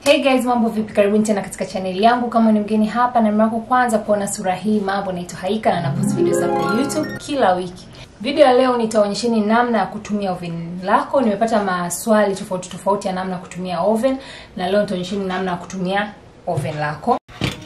Hey guys, mambo vipi? Karibuni tena katika chaneli yangu. Kama ni mgeni hapa na mara yako kwanza kuona sura hii, mambo naitwa Haika na napost video za YouTube kila wiki. Video ya leo nitaonyesheni namna ya kutumia oven lako. Nimepata maswali tofauti tofauti ya namna ya kutumia oven na leo nitaonyesheni namna ya kutumia oven lako.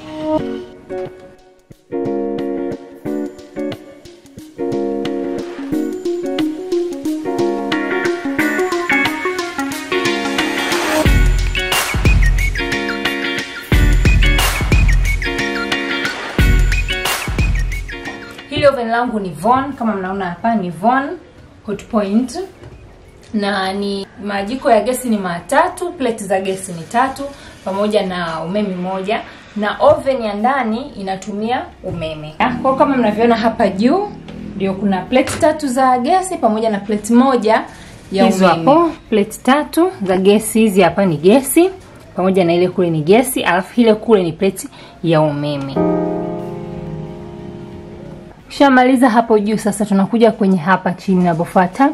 Hili oven langu ni Von, kama mnaona hapa ni Von Hotpoint na ni majiko ya gesi ni matatu, plate za gesi ni tatu pamoja na umeme moja na oven ya ndani inatumia umeme. Kwa kama mnavyoona hapa juu ndio kuna plate tatu za gesi pamoja na plate moja ya Hizo umeme. hapo plate tatu za gesi, hizi hapa ni gesi pamoja na ile kule ni gesi, alafu ile kule ni plate ya umeme. Ukishamaliza hapo juu, sasa tunakuja kwenye hapa chini inapofuata.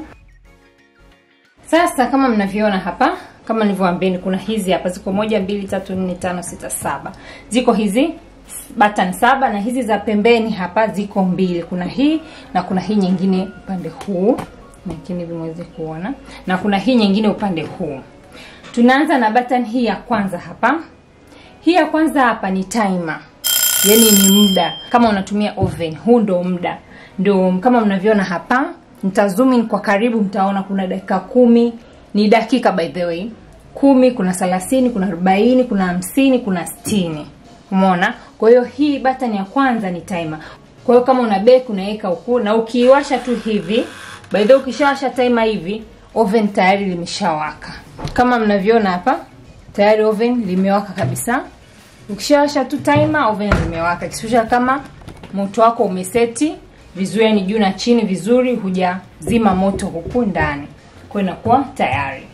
Sasa kama mnavyoona hapa, kama nilivyowaambieni, kuna hizi hapa ziko moja, mbili, tatu, nne, tano, sita, saba. Ziko hizi button saba na hizi za pembeni hapa ziko mbili. Kuna hii na kuna hii nyingine upande huu, lakini hivi mweze kuona, na kuna hii nyingine upande huu. Tunaanza na button hii ya kwanza hapa. Hii ya kwanza hapa ni timer, yaani ni muda. Kama unatumia oven, huu ndo muda, ndio kama mnavyoona hapa. Nita zoom in kwa karibu, mtaona kuna dakika kumi, ni dakika by the way, kumi, kuna thelathini, kuna arobaini, kuna hamsini, kuna sitini. Umeona? Kwa hiyo hii button ya kwanza ni timer. Kwa hiyo kama una bake unaweka huku, na ukiiwasha tu hivi, by the way, ukishawasha timer hivi, oven tayari limeshawaka. Kama mnavyoona hapa, tayari oven limewaka kabisa. Ukishawasha tu timer, oven limewaka. Kisha kama moto wako umeseti vizuri, yani juu na chini vizuri, hujazima moto huku ndani, kwa hiyo inakuwa tayari.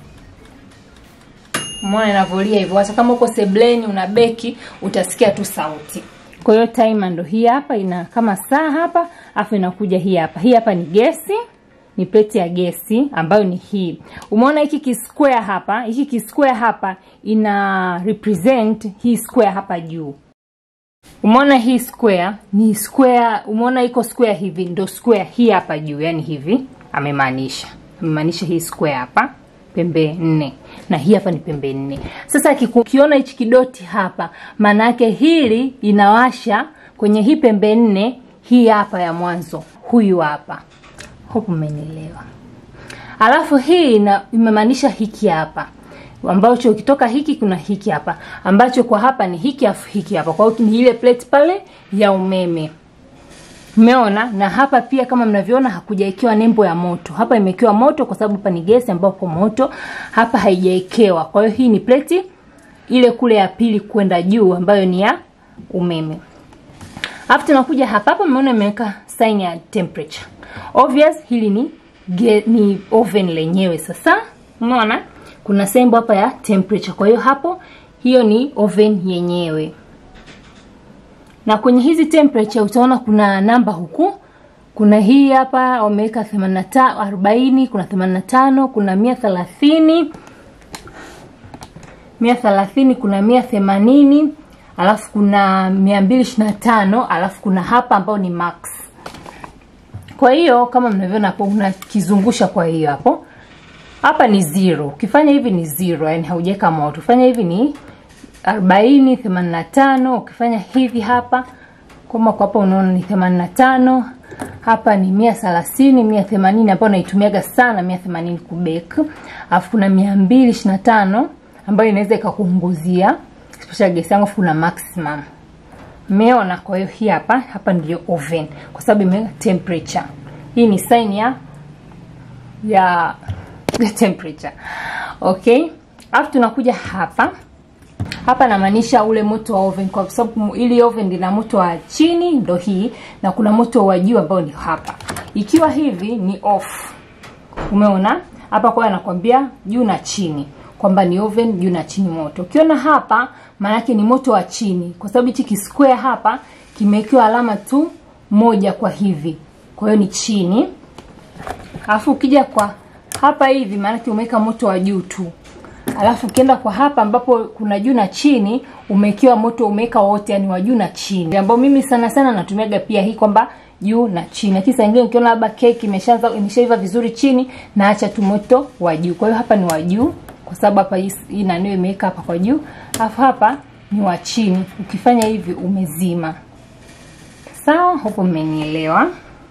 Umeona inavolia hivyo. Hata kama uko sebleni una beki, utasikia tu sauti. Kwa hiyo timer ndo hii hapa, ina kama saa hapa, afu inakuja hii hapa. Hii hapa ni gesi, ni plate ya gesi ambayo ni hii. Umeona hiki kisquare hapa, hiki kisquare hapa ina represent hii square hapa juu. Umeona hii square ni square, umeona iko square hivi, ndo square hii hapa juu, yani hivi amemaanisha, amemaanisha hii square hapa pembe nne na hii hapa ni pembe nne. Sasa ukiona hichi kidoti hapa, maana yake hili inawasha kwenye hii pembe nne, hii hapa ya mwanzo, huyu hapa. Hope mmenielewa. Alafu hii ina- imemaanisha hiki hapa ambacho ukitoka hiki kuna hiki hapa ambacho kwa hapa ni hiki afu hiki hapa. Kwa hiyo ni ile plate pale ya umeme. Umeona? Na hapa pia kama mnavyoona hakujaekewa nembo ya moto. Hapa imewekewa moto kwa sababu hapa ni gesi ambapo moto, hapa haijaekewa. Kwa hiyo hii ni plate ile kule ya pili kwenda juu ambayo ni ya umeme. Alafu tunakuja hapa hapa mmeona imeweka sign ya temperature. Obvious hili ni ge, ni oven lenyewe sasa. Umeona? Kuna sembo hapa ya temperature. Kwa hiyo hapo hiyo ni oven yenyewe. Na kwenye hizi temperature utaona kuna namba huku. Kuna hii hapa wameweka 85, 40, kuna 85, kuna 130, 130, kuna 180, alafu kuna 225, alafu kuna hapa ambao ni max. Kwa hiyo kama mnavyoona hapo unakizungusha kwa hiyo hapo. Hapa ni zero. Ukifanya hivi ni zero, yani haujaweka moto. Ukifanya hivi ni 40, 85, ukifanya hivi hapa kama kwa hapa unaona ni 85, hapa ni 130, 180 ambayo naitumiaga sana 180 kubake. Alafu kuna 225 ambayo inaweza ikakuunguzia especially gesi yangu kuna maximum. Umeona? Kwa hiyo hii hapa hapa ndio oven kwa sababu ime temperature. Hii ni sign ya ya ya temperature. Okay? Alafu tunakuja hapa. Hapa namaanisha ule moto wa oven kwa sababu ili oven lina moto wa chini ndo hii na kuna moto wa juu ambao ni hapa. Ikiwa hivi ni off. Umeona? Hapa kwa anakwambia juu na chini kwamba ni oven juu na chini moto. Ukiona hapa maana yake ni moto wa chini kwa sababu hichi kisquare hapa kimewekewa alama tu moja kwa hivi. Kwa hiyo ni chini. Alafu ukija kwa hapa hivi maana umeweka moto wa juu tu. alafu ukienda kwa hapa ambapo kuna juu na chini umekiwa moto umeweka wote yani wa juu na chini ambao mimi sana sana natumiaga pia hii kwamba juu na chini lakini saa ingine ukiona labda keki imeshaanza imeshaiva vizuri chini naacha tu moto wa juu kwa hiyo hapa ni wa juu kwa sababu hapa hii hii nanio imeweka hapa kwa juu alafu hapa ni wa chini ukifanya hivi umezima sawa hapo mmenielewa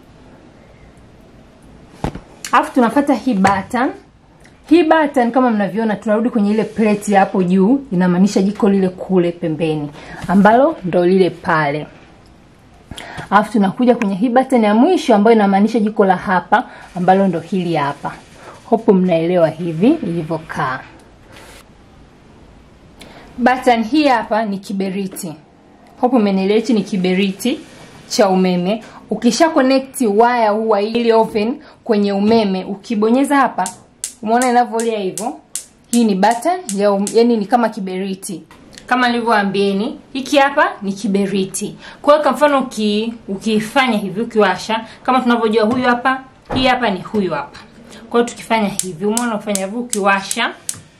alafu tunafata hii button hii button kama mnavyoona tunarudi kwenye ile plate ya hapo juu inamaanisha jiko lile kule pembeni ambalo ndo lile pale alafu tunakuja kwenye hii button ya mwisho ambayo inamaanisha jiko la hapa ambalo ndo hili hapa hopo mnaelewa hivi ilivyokaa button hii hapa ni kiberiti hopo mmenielewa hichi ni kiberiti cha umeme ukisha connect waya huu wa ili oven kwenye umeme ukibonyeza hapa umeona inavyolia hivyo hii ni button ya um, yani ni kama kiberiti kama nilivyoambieni hiki hapa ni kiberiti kwa hiyo kwa mfano uki, ukifanya hivi ukiwasha kama tunavyojua huyu hapa hii hapa ni huyu hapa kwa hiyo tukifanya hivi umeona kufanya hivi ukiwasha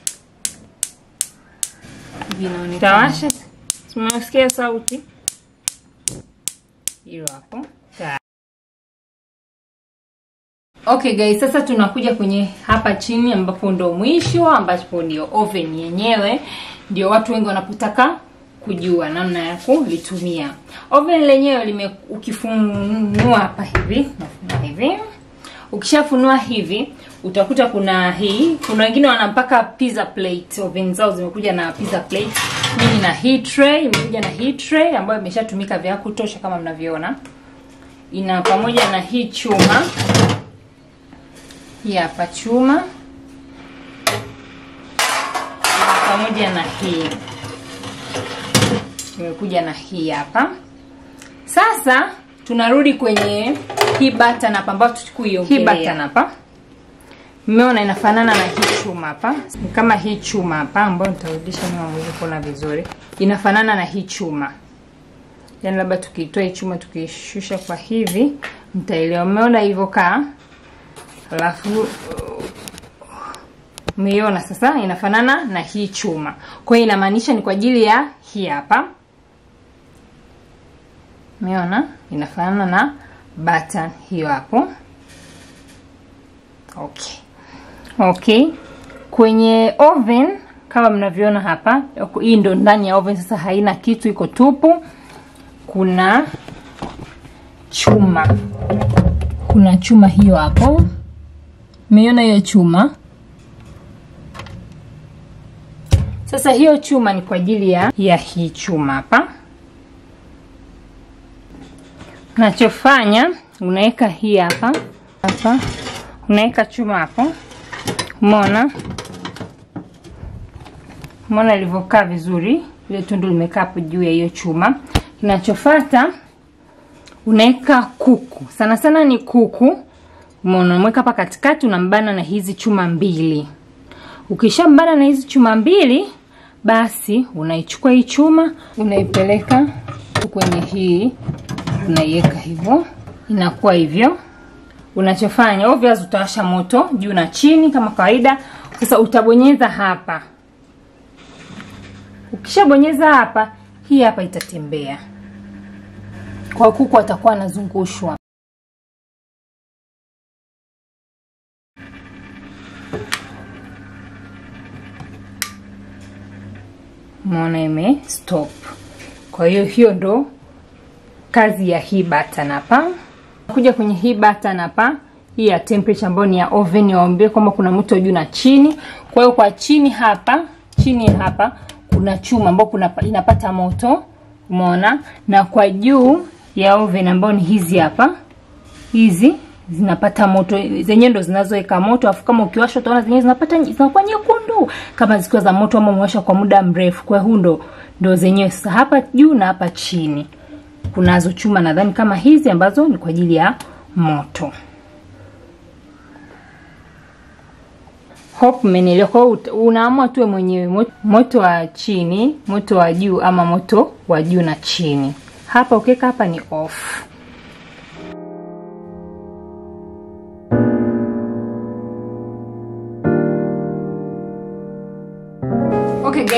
tawasha tumesikia sauti hilo hapo okay guys sasa tunakuja kwenye hapa chini ambapo ndo mwisho ambapo ndio oven yenyewe ndio watu wengi wanapotaka kujua namna ya kulitumia oven lenyewe lime ukifunua hapa hivi nafunua hivi ukishafunua hivi utakuta kuna hii kuna wengine wana mpaka pizza plate oven zao zimekuja na pizza plate mimi na hii tray imekuja na hii tray ambayo imeshatumika vya kutosha kama mnavyoona ina pamoja na hii chuma hii hapa chuma ina pamoja na hii imekuja na hii hapa sasa tunarudi kwenye hii button hapa ambayo tukuiongelea hii button hapa mmeona inafanana na hii chuma hapa ni kama hii chuma hapa ambayo nitarudisha nyuma mwezi kuona vizuri inafanana na hii chuma yaani labda tukitoa hii chuma tukishusha kwa hivi mtaelewa mmeona hivyo kaa alafu umeiona sasa inafanana na hii chuma kwa hiyo inamaanisha ni kwa ajili ya hii hapa umeona inafanana na button hiyo hapo okay okay kwenye oven kama mnavyoona hapa hii ndo ndani ya oven sasa haina kitu iko tupu kuna chuma kuna chuma hiyo hapo umeiona hiyo chuma sasa hiyo chuma ni kwa ajili ya ya hii chuma hapa unachofanya unaweka hii hapa hapa unaweka chuma hapo umeona umeona ilivyokaa vizuri ile tundu limekaa hapo juu ya hiyo chuma kinachofata unaweka kuku sana sana ni kuku umeona unamweka hapa katikati unambana na hizi chuma mbili ukishambana na hizi chuma mbili basi unaichukua hii chuma unaipeleka kwenye hii unaiweka hivyo inakuwa hivyo unachofanya obvious utawasha moto juu na chini kama kawaida sasa utabonyeza hapa ukishabonyeza hapa hii hapa itatembea kwa kuku atakuwa anazungushwa umeona ime stop kwa hiyo hiyo ndo kazi ya hii button hapa kuja kwenye hii button hapa hii ya temperature ambayo ni ya oven waambie kwamba kuna moto juu na chini kwa hiyo kwa chini hapa chini hapa kuna chuma ambao kuna inapata moto umeona na kwa juu ya oven ambayo ni hizi hapa hizi zinapata moto zenyewe ndo zinazoweka moto afu kama ukiwasha utaona zenyewe zinapata zinakuwa nyekundu kama zikiwa za moto ama umewasha kwa muda mrefu kwa huu ndo ndo zenyewe sasa hapa juu na hapa chini kunazo chuma nadhani kama hizi ambazo ni kwa ajili ya moto hope mmenielewa kwa hiyo unaamua tuwe mwenyewe moto wa chini moto wa juu ama moto wa juu na chini hapa ukiweka hapa ni off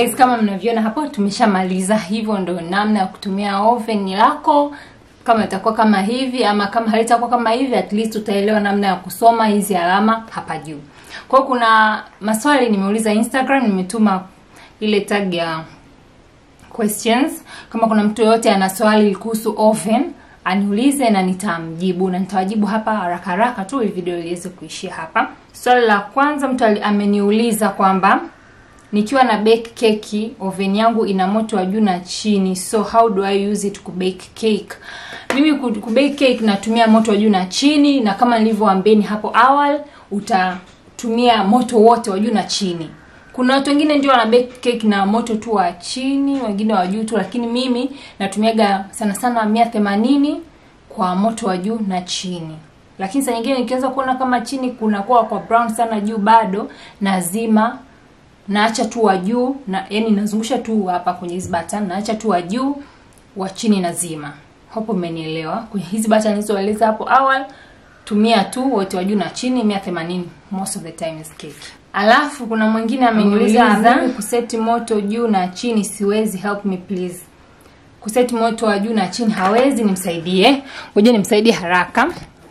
guys kama mnavyoona hapo tumeshamaliza hivyo ndo namna ya kutumia oven lako kama itakuwa kama hivi ama kama halitakuwa kama hivi at least utaelewa namna ya kusoma hizi alama hapa juu kwa hiyo kuna maswali nimeuliza instagram nimetuma ile tag ya questions kama kuna mtu yoyote ana swali kuhusu oven aniulize na nitamjibu na nitawajibu hapa haraka haraka tu ili video iweze kuishia hapa swali la kwanza mtu ali- ameniuliza kwamba nikiwa na bake keki oven yangu ina moto wa juu na chini so how do i use it ku bake cake mimi ku ku bake cake natumia moto wa juu na chini na kama nilivyoambeni hapo awali utatumia moto wote wa juu na chini kuna watu wengine ndio wana bake cake na moto tu wa chini wengine wa juu tu lakini mimi natumiaga sana sana mia themanini kwa moto wa juu na chini lakini saa nyingine nikianza kuona kama chini kunakuwa kwa brown sana juu bado nazima naacha tu wa juu na yani nazungusha tu hapa kwenye hizi button naacha tu wa juu wa chini nazima hapo umenielewa kwenye hizi button nilizoeleza hapo awali tumia tu wote wa juu na chini 180 most of the time is cake alafu kuna mwingine ameniuliza Ameniuliza. mimi kuseti moto juu na chini siwezi help me please kuseti moto wa juu na chini hawezi nimsaidie ngoja nimsaidie haraka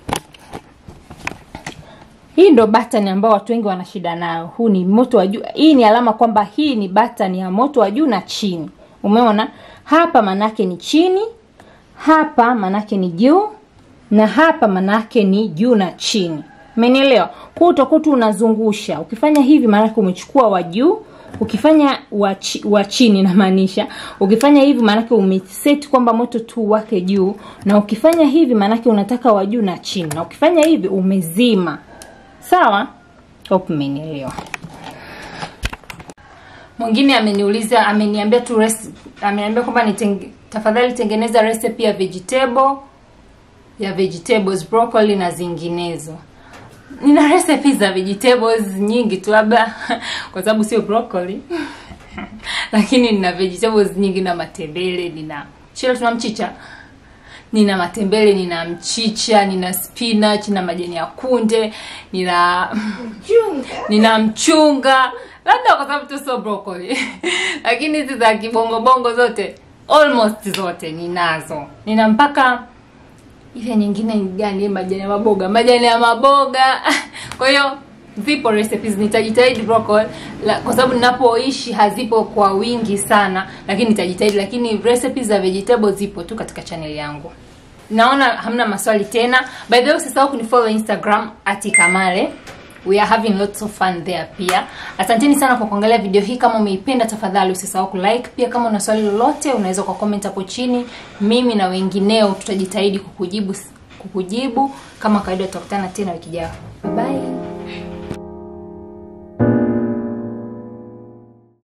hii ndo button ambayo watu wengi wana shida nayo huu ni moto wa juu hii ni alama kwamba hii ni button ya moto wa juu na chini umeona hapa manake ni chini hapa manake ni juu na hapa manake ni juu na chini umenielewa kwa utakuwa tu unazungusha ukifanya hivi maanake umechukua wa juu ukifanya wa, chi, wa chini namaanisha ukifanya hivi maanake umeseti kwamba moto tu wake juu na ukifanya hivi maanake unataka wa juu na chini na ukifanya hivi umezima sawa hope mmenielewa mwingine ameniuliza ameniambia tu resi- ameniambia kwamba nitenge, tafadhali tengeneza recipe ya vegetable ya vegetables broccoli na zinginezo nina recipe za vegetables nyingi tu labda kwa sababu sio broccoli lakini nina vegetables nyingi na matembele nina shile tuna mchicha nina matembele nina mchicha nina spinach na majani ya kunde nina nina mchunga labda kwa sababu tu sio broccoli lakini hizi za kibongobongo zote almost zote ninazo nina mpaka ile nyingine ni gani majani ya maboga majani ya maboga kwa hiyo zipo recipes nitajitahidi broccoli la, kwa sababu ninapoishi hazipo kwa wingi sana lakini nitajitahidi lakini recipes za vegetable zipo tu katika channel yangu naona hamna maswali tena by the way usisahau kunifollow instagram atikamale we are having lots of fun there pia asanteni sana kwa kuangalia video hii kama umeipenda tafadhali usisahau kulike pia kama una swali lolote unaweza kwa comment hapo chini mimi na wengineo tutajitahidi kukujibu kukujibu kama kawaida tutakutana tena wiki ijayo bye, bye.